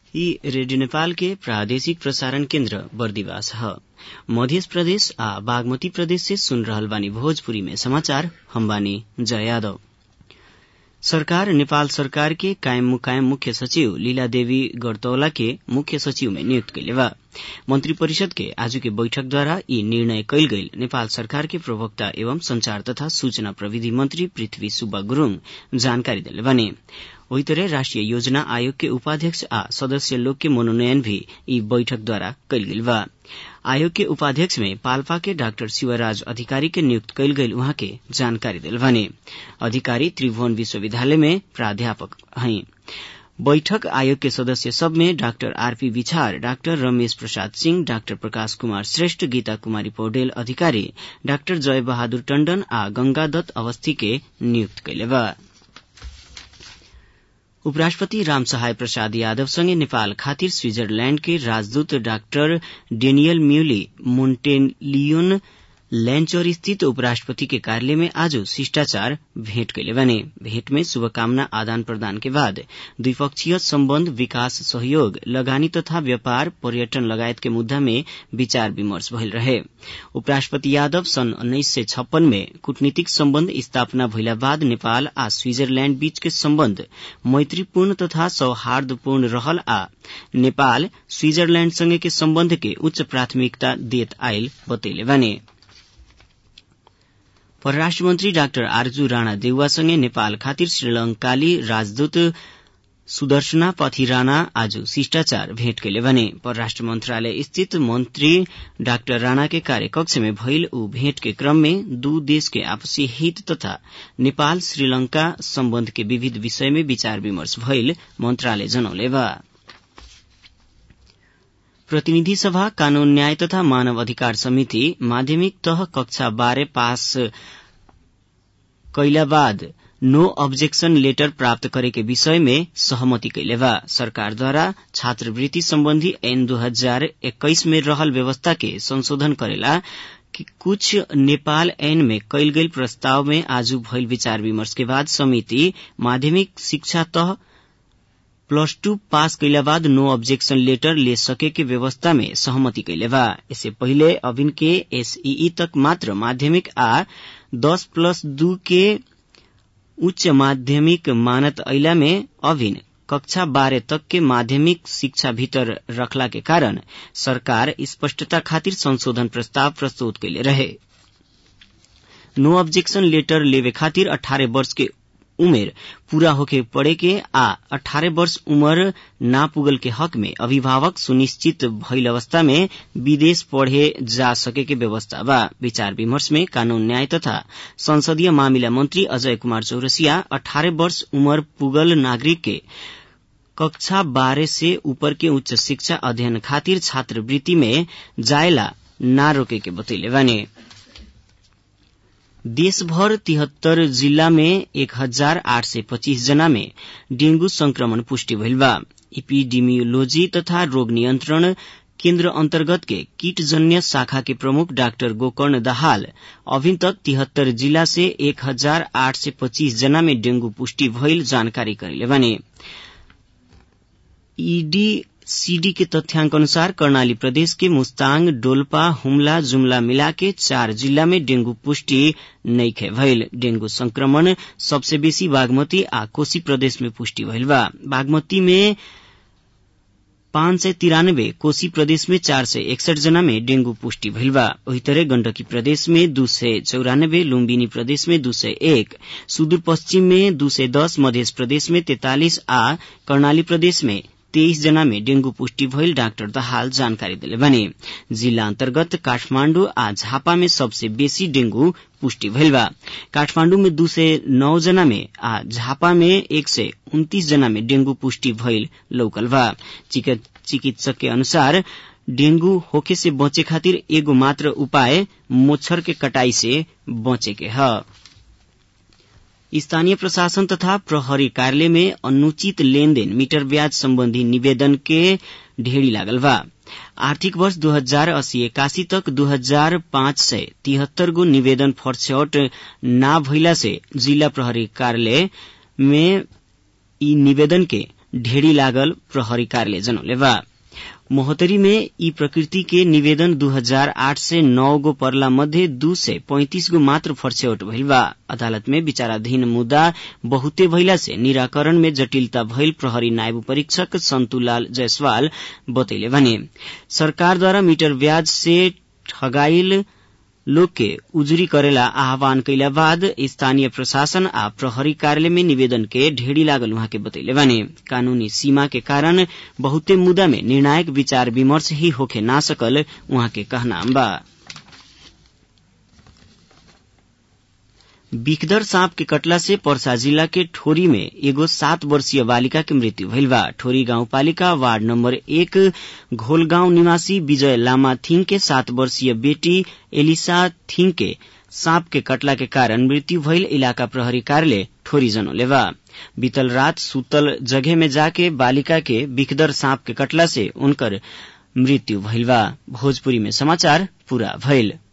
यी रेडियो नेपाल के प्रादेशिक प्रसारण केन्द्र बर्दिवास ह मध्य प्रदेश आ बागमती प्रदेश से सुन रहल बानी भोजपुरी में समाचार हम बानी जय यादव सरकार नेपाल सरकार के कायम मुकायम मुख्य सचिव लीला देवी गरतौला के मुख्य सचिव में नियुक्त कैले बा मंत्री परिषद के आज के बैठक द्वारा यी निर्णय कैल गईल नेपाल सरकार के प्रवक्ता एवं संचार तथा सूचना प्रविधि मंत्री पृथ्वी सुब्बा गुरूङ जानकारी देले बने वही तरह राष्ट्रिय योजना आयोग के उपाध्यक्ष आ सदस्य लोग के मनोनयन भी यी बैठक द्वारा कैल गेल बा आयोग के उपाध्यक्ष में पाल्पा के डाक्टर शिवराज अधिकारी के नियुक्त कैल गईल उहाँ के जानकारी दिल भने अधिकारी त्रिभुवन विश्वविद्यालय में प्राध्यापक हैं बैठक आयोग के सदस्य सब में डाक्टर आरपी बिछार doctor Ramesh Prasad Singh doctor Prakash Kumar Shrestha Gita Kumari Poudel Adhikari doctor जय बहादुर टण्डन आ गंगा दत्त अवस्थी के नियुक्त कैले बा उपराष्ट्रपति रामसहाय प्रसाद यादवसँगै नेपाल खातिर स्विजरल्याण्ड के राजदूत डाक्टर डेनियल म्यूली मोन्टेलियोन लैंचौर स्थित उपराष्ट्रपति के कार्यालय में आज शिष्टाचार भेंट कैले बने भेंट में शुभकामना आदान प्रदान के बाद द्विपक्षीय सम्बन्ध विकास सहयोग लगानी तथा व्यापार पर्यटन लगायत के मुद्दा में विचार विमर्श भइल रहे उपराष्ट्रपति यादव सन् उन्नाइस सय छप्पन में कूटनीतिक सम्बन्ध स्थापना भइला बाद नेपाल आ स्विजरल्याण्ड बीच के सम्बन्ध मैत्रीपूर्ण तथा सौहार्दपूर्ण रहल आ नेपाल स्विजरल्याण्डसँगै के सम्बन्ध के उच्च प्राथमिकता देत आयल बतैले बने परराष्ट्र मन्त्री डाक्टर आरजू राणा देउवासँगै नेपाल खातिर श्रीलंकाली राजदूत सुदर्शना पथिराना आज शिष्टाचार भेंट कैले भने परराष्ट्र मन्त्रालय स्थित मन्त्री डाक्टर राणा के कार्यकक्ष में भइल ऊ भेंट के क्रम में दू देश के आपसी हित तथा नेपाल श्रीलंका सम्बन्ध के विविध विषय में विचार विमर्श भइल मन्त्रालय जनौले बा प्रतिनिधि सभा कानून न्याय तथा मानव अधिकार समिति माध्यमिक तह कक्षा बाह्र पास कैला बाद नो ऑब्जेक्शन लेटर प्राप्त करे के विषय में सहमति कैले बा सरकारद्वारा छात्रवृत्ति सम्बन्धी ऐन दू हजार एक्काइस में रहल व्यवस्था के संशोधन करेला कि कुछ नेपाल ऐन में कैल गई प्रस्ताव में आज भइल विचार विमर्श के बाद समिति माध्यमिक शिक्षा तह प्लस टू पास कैला बाद नो ऑब्जेक्शन लेटर ले सके के व्यवस्था में सहमति कैले बा इससे पहिले अभिन के एसईई तक मात्र माध्यमिक आ दस प्लस दू के उच्च माध्यमिक मानत ऐला में अभिन कक्षा बाह्र तक के माध्यमिक शिक्षा भीतर रखला के कारण सरकार स्पष्टता खातिर संशोधन प्रस्ताव प्रस्तुत कैले रहे नो ऑब्जेक्शन लेटर लेवे खातिर अठारह वर्ष के उमेर पूरा होके पड़े के आ अठारह वर्ष उम्र ना पुगल के हक में अभिभावक सुनिश्चित भइल अवस्था में विदेश पढ़े जा सके के व्यवस्था बा विचार विमर्श में कानून न्याय तथा संसदीय मामिला मंत्री अजय कुमार चौरसिया अठारह वर्ष उम्र पुगल नागरिक के कक्षा बारह से ऊपर के उच्च शिक्षा अध्ययन खातिर छात्रवृत्ति में जायला ना रोके के बतैले बानी देशभर तिहत्तर जिल्ला में एक हजार आठ सय पच्चीस जना में डेंगू संक्रमण पुष्टि भइल बा इपिडिमियोलोजी तथा रोग नियन्त्रण केन्द्र अन्तर्गत के कीटजन्य शाखा के प्रमुख डाक्टर गोकर्ण दाहाल अभी तक तिहत्तर जिला से एक हजार आठ सय पच्चीस जना में डेंगू पुष्टि भइल जानकारी करेले भने ईडी सीडी के तथ्याङ्क अनुसार कर्णाली प्रदेश के मुस्ताङ डोल्पा हुम्ला जुम्ला मिला के चार जिल्ला में डेंगू पुष्टि नैखे भइल डेंगू संक्रमण सबसे बेसी बागमती आ कोशी प्रदेश में पुष्टि भइल बा बागमती में पाँच सय तिरानब्बे कोशी प्रदेश में चार सय एकसठ जना में डेंगू पुष्टि भइल बा वही तरह गण्डकी प्रदेश में दू सय चौरानब्बे लुम्बिनी प्रदेश में दू सय एक सुदूर पश्चिम में दू सय दस मध्य प्रदेश में तैतालिस आ कर्णाली प्रदेश में तेइस जना में डेंगू पुष्टि भइल डाक्टर दहाल जानकारी दिले भने जिल्ला अन्तर्गत काठमाण्डु आ झापा में सबसे बेसी डेंगू पुष्टि भइल बा काठमाण्डु में दू सय नौ जना में आ झापा में एक सय उन्तीस जना में डेंगू पुष्टि भइल लौकल बा चिकित्सक के अनुसार डेंगू होखे से बचे खातिर एगो मात्र उपाय मोच्छर के कटाई से बचे के ह स्थानीय प्रशासन तथा प्रहरी कार्यालय में अनुचित लेनदेन मीटर ब्याज सम्बन्धी निवेदन के ढेरी लागल बा आर्थिक वर्ष दू हजार अस्सी एकासी तक दू हजार पाँच सय तिहत्तर गो निवेदन फर्स्यौट ना भइला से जिला प्रहरी कार्यालय में ई निवेदन के ढेड़ी लागल प्रहरी कार्यालय जनौलेवा मोहतरी में ई प्रकृति के निवेदन 2008 से नौ गो परला मध्य दू से पैंतीस गो मात्र फर्स्यौट भइल बा अदालत में विचाराधीन मुद्दा बहुते भइला से निराकरण में जटिलता भइल प्रहरी नायब परीक्षक सन्तुलाल जायसवाल बतैले भने सरकारद्वारा मीटर ब्याज से ठगाइल लोग के उजुरी करेला आह्वान कैला बाद स्थानीय प्रशासन आ प्रहरी कार्यालय में निवेदन के ढेड़ी लागल उहाँ के बतैले बानी कानूनी सीमा के कारण बहुते मुद्दा में निर्णायक विचार विमर्श ही होखे ना सकल उहाँ के कहना बा बिखदर सांप के कटला से पर्सा जिला के ठोरी में एगो सात वर्षीय बालिका के मृत्यु भइल बा ठोरी गाउँपालिका वार्ड नम्बर एक घोलगाउँ निवासी विजय लामा थिङ के सात वर्षीय बेटी एलिसा थिङ के सांप के कटला के कारण मृत्यु भइल इलाका प्रहरी कार्यालय ठोरी जनोलेवा बीतल रात सुतल जगह में जाके बालिका के बिखदर सांप के कटला से उनकर मृत्यु भइल बा भोजपुरी में समाचार पूरा भइल